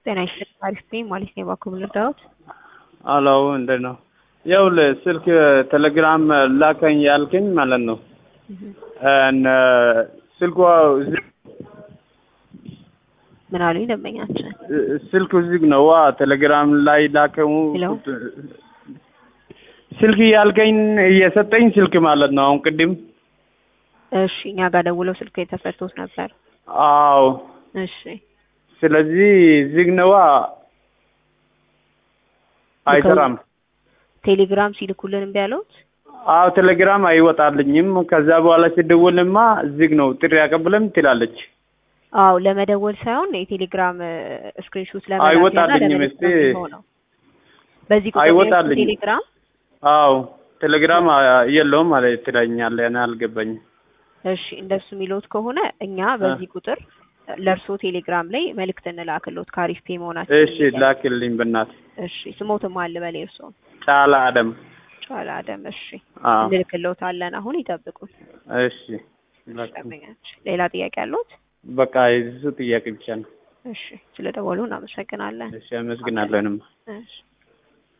ጤና ይስጥልኝ አሪፍ ነኝ ማለት ነው። እባክዎ ምን ልርዳዎት? አሎ እንዴት ነው? ይኸውልህ ስልክ ቴሌግራም ላከኝ ያልከኝ ማለት ነው። እነ ስልኳ ዝግ ምን አሉኝ ደንበኛችን? ስልኩ ዝግ ነው። ዋ ቴሌግራም ላይ ላከው ሄሎ? ስልክ ያልከኝ እየሰጠኝ ስልክ ማለት ነው። አሁን ቅድም እሺ እኛ ጋር ደውለው ስልክ የተፈቶት ነበር። አዎ። እሺ ስለዚህ ዝግ ነዋ፣ አይሰራም። ቴሌግራም ሲልኩልን እምቢ አለዎት? አዎ ቴሌግራም አይወጣልኝም። ከዛ በኋላ ሲደውልማ ዝግ ነው ጥሪ አቀብለም ትላለች። አዎ ለመደወል ሳይሆን የቴሌግራም ስክሪንሾት ለመላክ አይወጣልኝም እስቲ። ነው። በዚህ ቁጥር ላይ አይወጣልኝም። ቴሌግራም አዎ ቴሌግራም የለውም ማለት ትለኛለህ። እኔ አልገባኝም። እሺ እንደሱ የሚለውት ከሆነ እኛ በዚህ ቁጥር ለእርሶ ቴሌግራም ላይ መልእክት እንላክሎት ከአሪፍ ፔ መሆናችን እሺ ላክልኝ በእናትህ። እሺ ስሞትም አለ በላይ እርስዎን ጫላ አደም። ጫላ አደም እሺ አዎ እንልክሎታለን አሁን ይጠብቁን እሺ ላክ። ደንበኛችን ሌላ ጥያቄ አለዎት በቃ የሱ ጥያቄ ብቻ ነው። እሺ ስለ ደወሉ እናመሰግናለን እሺ አመሰግናለሁንም። እሺ